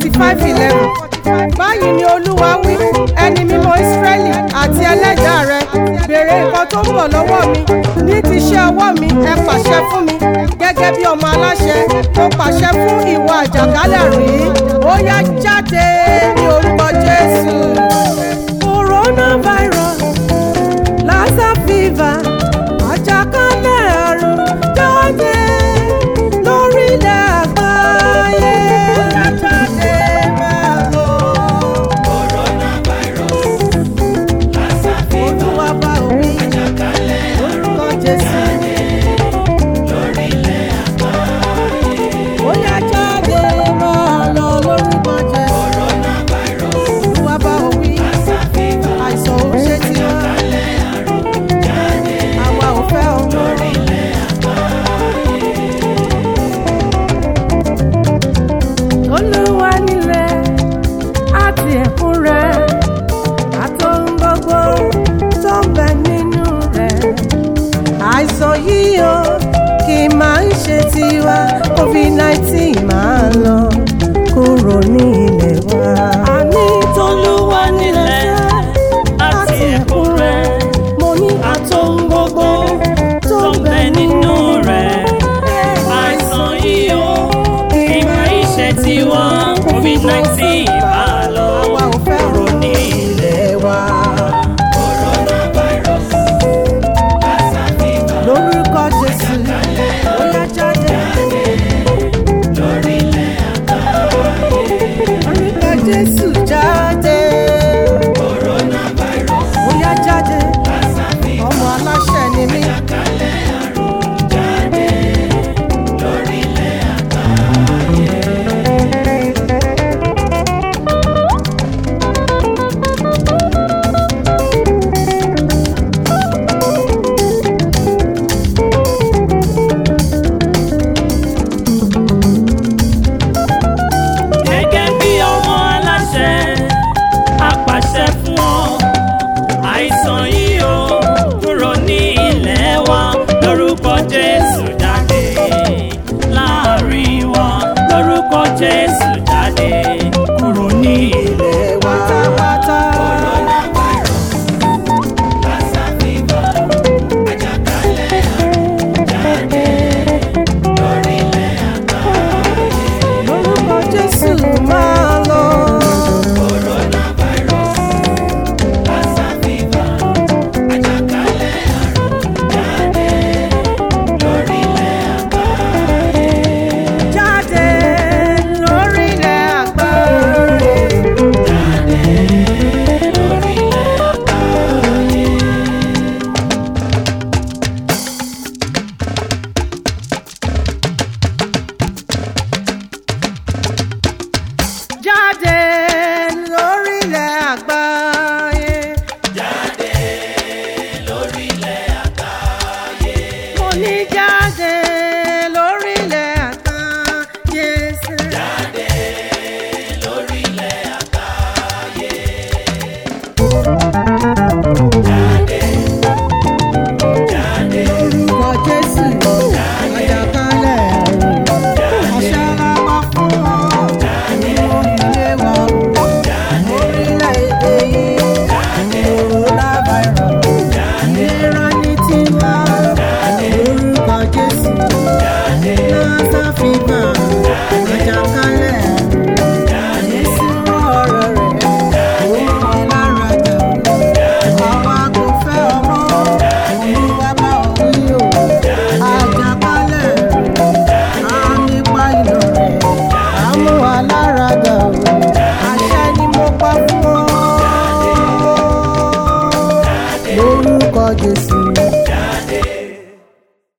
forty five eleven báyìí ni olúwa wí ẹni mímọ́ ìsírẹ́lì àti ẹlẹ́dàá rẹ béèrè nǹkan tó ń bọ̀ lọ́wọ́ mi ní ti iṣẹ́ ọwọ́ mi ẹ pàṣẹ fún mi gẹ́gẹ́ bí ọmọ aláṣẹ mo pàṣẹ fún ìwà àjàkálẹ̀ rí ó yá jáde ní orúkọ jésù. coronavirus lassa fever àjàkálẹ̀ àrùn jáde lórílẹ̀ àgbáyé. Ó yá jáde máa lọ. Olúwa bá òwe lórúkọ Jésù. Ó yá jáde máa lọ lórúkọ Jésù. Olúwa bá òwe àìsàn ò ṣe tiwa. Àwa ò fẹ́ ọmọ. Olúwa nílẹ̀ àti ẹ̀kún rẹ̀ àtòun gbogbo tó ń bẹ nínú rẹ̀. àìsàn yìí o kì í máa ń ṣe tiwa covid nineteen máa lọ kúrò ní ilẹ̀ wa. àní Tolúwa nílẹ̀ àti ẹ̀kún rẹ̀ mo ní àtòun gbogbo tó ń bẹ nínú rẹ̀. Àìsàn yìí ó kì máa ń ṣe tiwa COVID-19 bá lọ àwa ò fẹ́ kúrò ní ilẹ̀ wa. lórúkọ jésù ó yá jáde. lórúkọ jésù jáde. ó yá jáde. ọmọ aláṣẹ ni mí. Gẹ́gẹ́ bí ọmọ aláṣẹ, apàṣẹ fún ọ. Àìsàn yìí ó kúrò ní ilẹ̀ wa lórúkọ Jésù jáde. Láàárín wa lórúkọ Jésù jáde.